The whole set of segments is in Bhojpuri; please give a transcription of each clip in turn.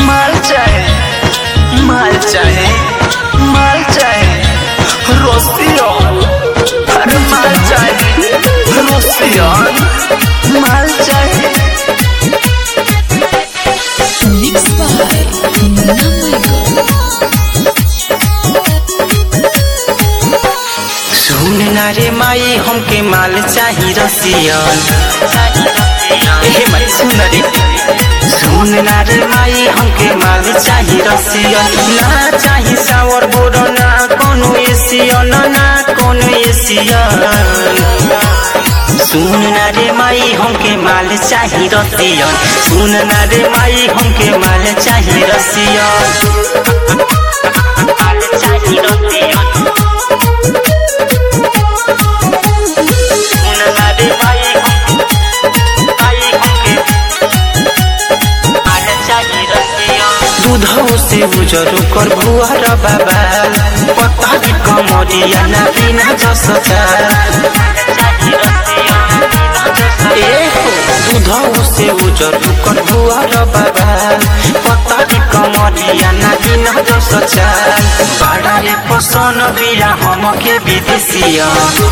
माल चाहे माल चाहे माल चाहे रोसियो अरे माल चाहे रोसियो माल चाहे Mixed by Munna Michael. सुन ना रे माई हमके माल चाही रसियन एहे माई सुन रे सुन ना रे माई हमके माल चाही रसियन ना चाही सावर बोरो ना कोनो एसियन ना कोनो एसियन सुन ना रे माई हमके माल चाही रसियन सुन ना रे माई हमके माल चाही रसियन माल चाही रसियन दूधौ से उजर कर भुआर बाबा पतारी कमरिया ना बिना जस ए दूधौ से उजर कर भुआर बाबा पतारी कमरिया ना बिना जस बाड़ा रे पसन बिया हमके विदेशिया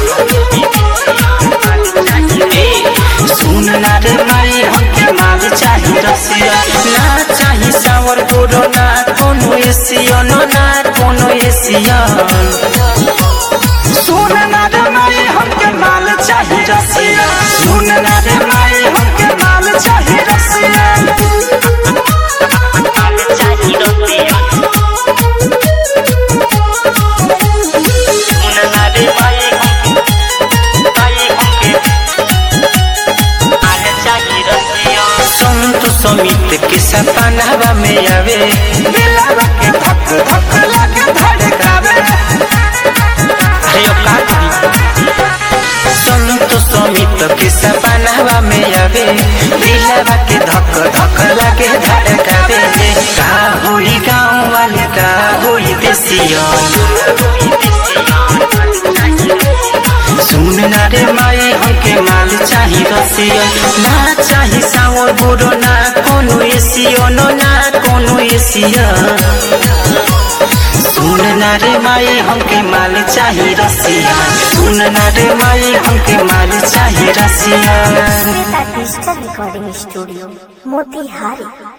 सुन ना रे माई हमके माल चाही रसिया ना चाही सावर गोरो ना कोनो एसियन ना कोनो एसियन सुन ना रे माई हमके माल चाही रसिया सुन ना रे माई हमके माल चाही रसिया माल चाही रसिया सुन ना रे माई माई हमके संत समित के सपनावा में आवे दिलवा के धक धक लगे धड़कावे अरे ओ का करी संत समित के सपनावा में आवे दिलवा के धक धक लगे धड़कावे का होई गाँव वाले का होई देसिया सुन ना रे माई हमके माल चाही रसिया ना चाही सावर बुरो ना कोनो एसियो नो ना कोनो एसिया सुन ना रे माई हमके माल चाही रसिया सुन ना रे माई हमके माल चाही रसिया Shweta digital recording studio Motihari